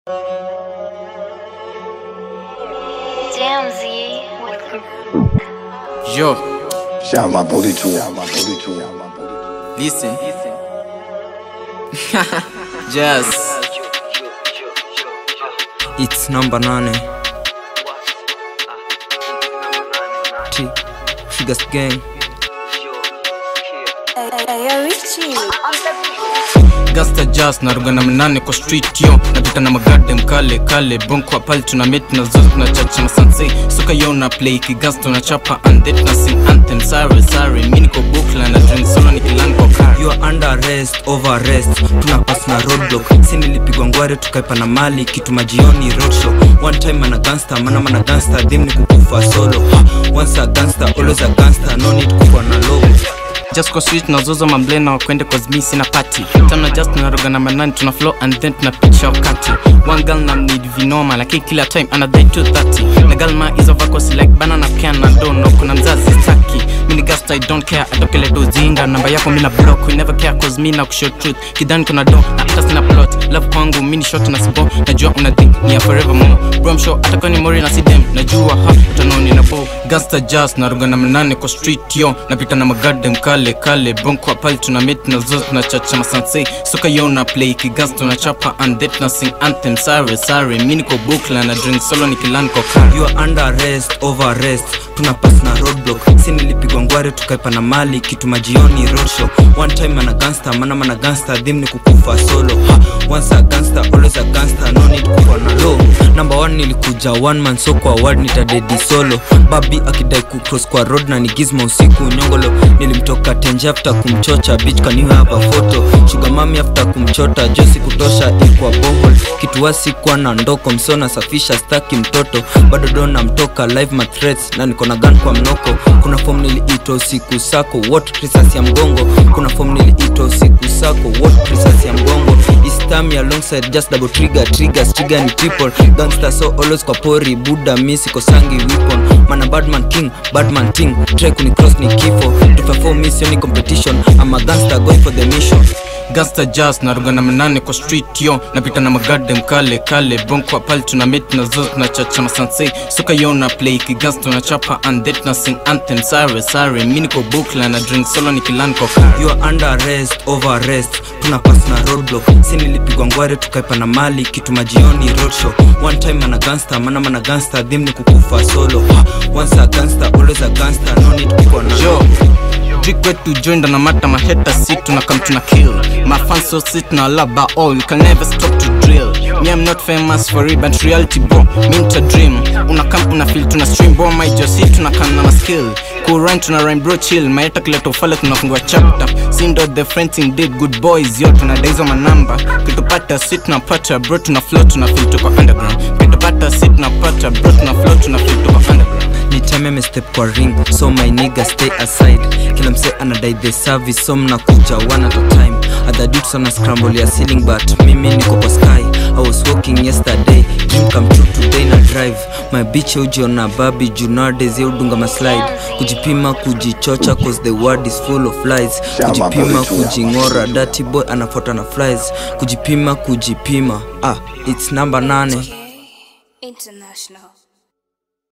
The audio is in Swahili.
Damn Z with Yo, Shout my booty to Shout my booty to Shout my booty to listen. Just It's number nane T Figures gang gasta jazz naruga na mnane kwa street yo napita na magade mkale kale bonkwa pale tuna met na zote na chacha na sanse suka yo na play kigas tunachapa andet na sing anthem sorry sorry mimi niko bukla na drink solo nikilan kwa car You are under arrest, over arrest Tunapass na roadblock Si nilipigwa ngware tukaipa na mali Kitu majioni roadshow One time ana gangster, mana mana gangster Dim ni kukufa solo ha, Once a gangster, always a gangster No need kukuwa na logo just kwa street nazoza mamblena wakwende cause mi sina party tana just naroga na manani tuna flow and then tunapicha wakati one girl na need vinoma lakini kila time anadai 230 na girl ma hizo vako si like banana can na dono kuna mzazi staki mini gast i don't care atokele dozinga namba yako mina block we never care cause mi na kushow truth kidani kuna do na hata sina plot love kwangu mini shot na sibo najua una think ni ya forever more bro I'm sure hata kwa ni mori na sidem najua ha utanoni na bo gasta jazz naroga na manane kwa street yo napita na magade mkale kale bonko pale tuna met na zote tuna chacha masanse soka yo na play kigas tunachapa and that na sing anthem sorry sorry mimi niko bukla na drink solo nikilan kwa car You are under arrest, over arrest Tunapass na roadblock Si nilipigwa ngware tukaipa na mali Kitu majioni roadshow One time ana gangster, mana mana gangster Dim ni kukufa solo ha, Once a gangster, always a gangster No need kukuwa na low Number one nilikuja one man so kwa word nitadedi solo Babi akidai kucross kwa road na nigizma usiku nyongolo Nilimtoka tenje after kumchocha Bitch can you have a photo Sugar mami after kumchota Josi kutosha ikwa bohol Kitu wasikuwa na ndoko msona safisha staki mtoto bado dona mtoka live my threats na niko na gun kwa mnoko kuna form niliitwa usiku sako what risasi ya mgongo kuna form niliitwa usiku sako what risasi ya mgongo istami alongside just double trigger triggers trigger ni triple gangster so always kwa pori buda misi kosangi weapon mana badman king badman ting try kuni cross ni kifo tufafor mission ni competition I'm a gangster going for the mission gasta jazz naruga na manane kwa street yo napita na magade mkale kale bonko pale tuna met na zote tuna chacha masanse soka yo na play kigas tunachapa and that na sing anthem sorry sorry mimi niko bukla na drink solo nikilan kwa car You are under arrest, over arrest Tunapass na roadblock Si nilipigwa ngware tukaipa na mali Kitu majioni roadshow One time ana gangster, mana mana gangster Dim ni kukufa solo ha, Once a gangster, always a gangster No need kukuwa na yo Drink wetu joined na mata maheta sit tuna come tuna kill My fans so sit na laba all you can never stop to drill Me I'm not famous for it but reality bro Mean to dream Una come una feel tuna stream bro my just sit tuna come na skill Cool rhyme tuna rhyme bro chill Maeta kileto ufale tunafungua chapter Sindo the friending did good boys yo tuna daizo manamba Kitupata sit na pata bro tuna flow tuna feel tuko underground Kitupata sit na pata bro tuna flow tuna feel tuko underground Nitime mestep kwa ring So my nigga stay aside Kila mse anadai the service So mnakuja one at a time Other dudes wana scramble ya ceiling But mimi niko kwa sky I was walking yesterday Dream come true today na drive My bitch ujiona babi Juu nowadays ya udunga maslide Kujipima kujichocha Cause the world is full of lies Kujipima kujingora Dirty boy anafuata na flies Kujipima kujipima Ah, it's number nane International.